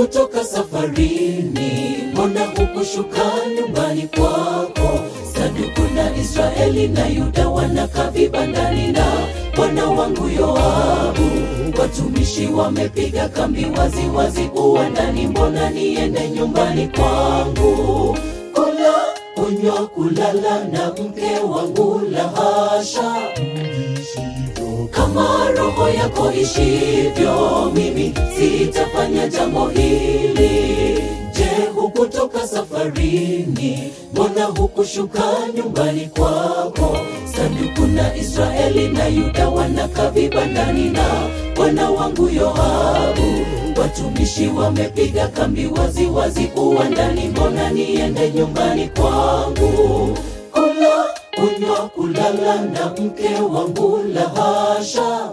hukutoka safarini? Mbona hukushuka nyumbani kwako? Saduku na Israeli na Yuda wanakaa vibandani na bwana wangu Yoabu. Watumishi wamepiga kambi wazi wazi uwandani, mbona niende nyumbani kwangu? Kula, kunywa, kulala na mke wangu, la hasha kama roho yako ishivyo, mimi sitafanya jambo hili. Je, hukutoka safarini? Mbona hukushuka nyumbani kwako? Saduku na Israeli na Yuda wanakaa vibandani na bwana wangu Yoabu. Watumishi wamepiga kambi wazi wazi uwandani, mbona niende nyumbani kwangu? Kula, kunywa, kulala na mke wangu, la hasha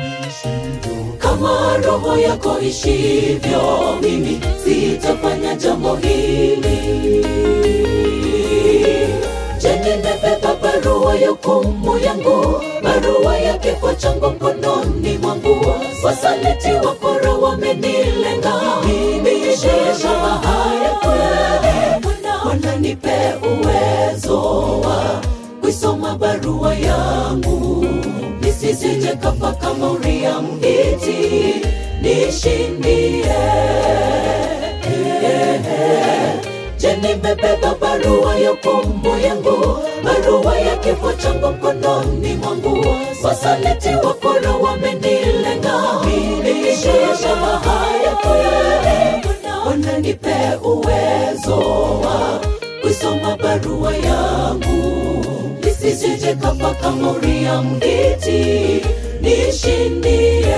kama roho yako ishivyo, mimi sitafanya jambo hili. Je, nimebeba barua ya hukumu yangu, barua ya kifo changu mkononi mwangu. Wasaliti wakora wamenilenga, mimi shesha haya kweli. Bwana nipe uwezo wa kuisoma barua yangu nisisije kafa kama Uria Mhiti, nishindie. Je, nimebeba barua ya hukumu yangu, barua ya kifo changu mkononi mwangu. Wasaliti wakora wamenilenga, mimi shesha haya kweli. Bwana nipe uwezo wa kuisoma barua yangu nisisije kafa kama Uria Mhiti, nishindie.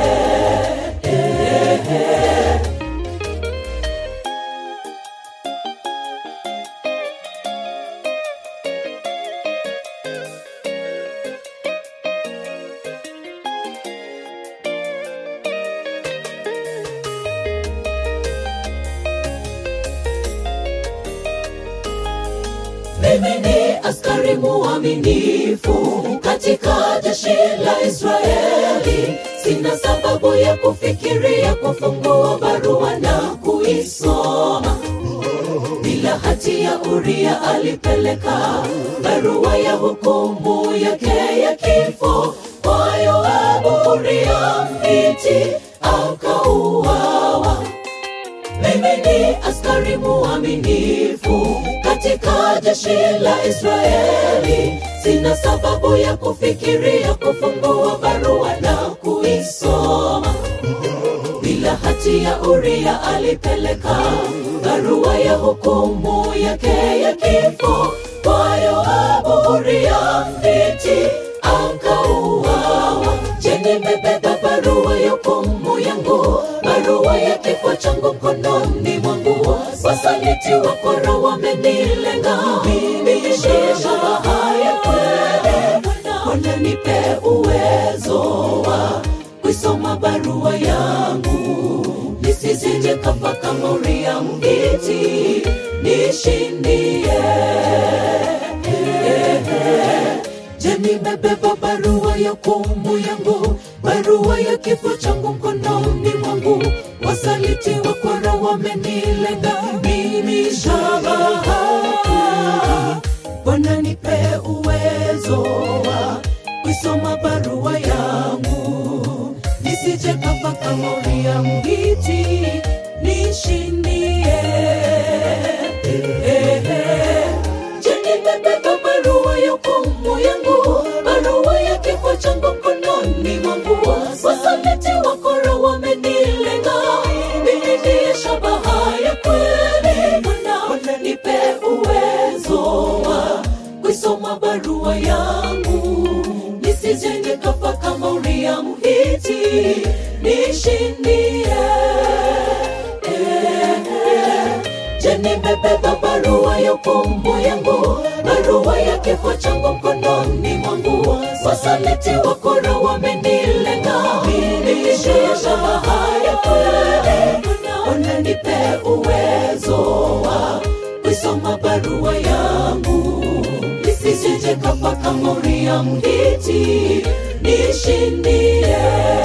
Mimi ni askari muaminifu katika jeshi la Israeli. Sina sababu ya kufikiria kufungua barua na kuisoma. Bila hatia Uria alipeleka barua ya hukumu yake ya kifo kwa Yoabu. Uria Mhiti akauawa. Mimi ni askari muaminifu katika jeshi la Israeli. Sina sababu ya kufikiria kufungua barua na kuisoma. Bila hatia Uria alipeleka barua ya hukumu yake ya kifo kwa Yoabu. Uria Mhiti akauawa. Je, nimebeba barua ya hukumu yangu, barua ya kifo changu mkononi mwangu. Wasaliti wakora wamenilenga, mimi shesha haya kweli. Bwana nipe uwezo wa kuisoma barua yangu, nisisije kafa kama Uria Mhiti, nishindie. Je, nimebeba barua ya hukumu yangu, barua ya kifo changu mkononi mwangu. Wasaliti wakora wamenilenga, mimi shabaha. Bwana nipe uwezo wa kuisoma barua yangu, nisije kafa kama Uria Mhiti, nishindie. Je, nimebeba barua ya hukumu yangu, barua ya kifo changu mkononi mwangu. Wasaliti wakora wamenilenga, mimi ndiye shabaha ya kweli. Bwana nipe uwezo wa kuisoma barua yangu, nisije nikafa kama Uria Mhiti, nishindie. Je, nimebeba barua ya hukumu yangu, barua ya kifo changu mkononi mwangu. Wasaliti wakora wamenilenga, mimi shesha haya kweli. Bwana nipe uwezo wa kuisoma barua yangu, nisisije kafa kama Uria Mhiti, nishindie.